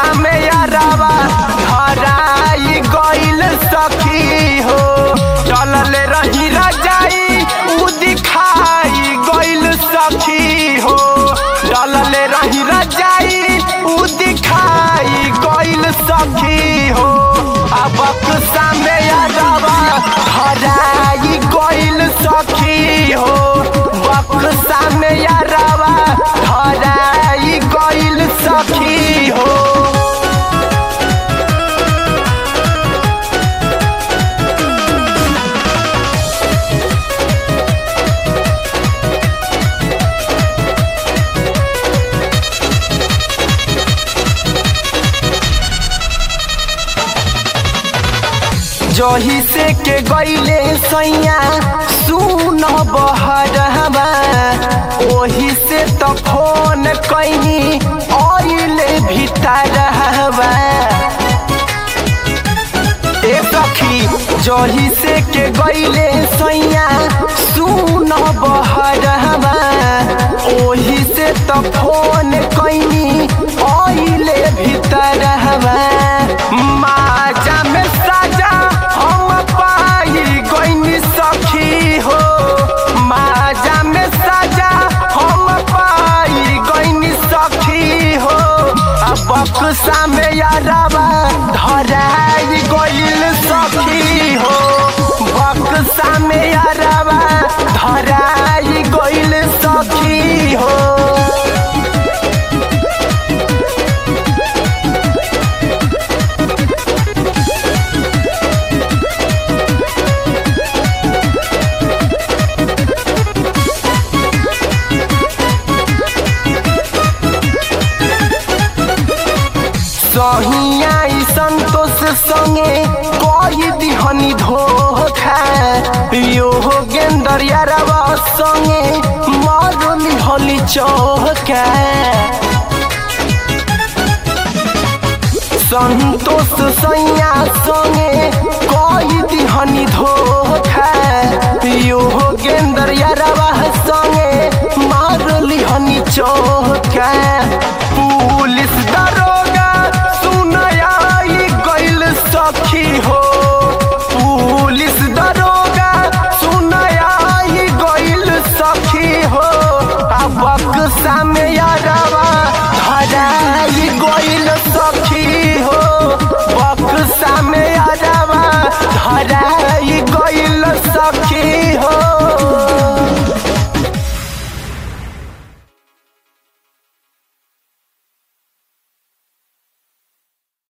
सामे यारावा धराई गइल सखी हो चलल रही रजाई उ दिखाई गइल सखी हो चलल रही रजाई उ दिखाई गइल सखी हो अब सामे यारावा धराई गइल सखी हो बक्सा में यारावा धराई गइल सखी हो जही से के गईले सैया सुन बहरवा ओही से तो फोन कैनी आइले भीतर हवा ए सखी जही से के गईले सैया सुन बहरवा ओही से तो फोन कैनी आइले भीतर हवा माजा में साजा हम पाई गईनी सखी हो माजा में साजा हम पाई गईनी सखी हो अब बक्सा में यारावा धराई गइल सखी हो बक्सा में यारावा धराई गइल सखी हो सहिया ई संतोष संगे कही दिहनी धोखा यो गेंदर यारवा संगे मारली हली चौका संतोष सैया संगे कही दिहनी धोखा यो गेंदर यारवा संगे मारली हनी चौका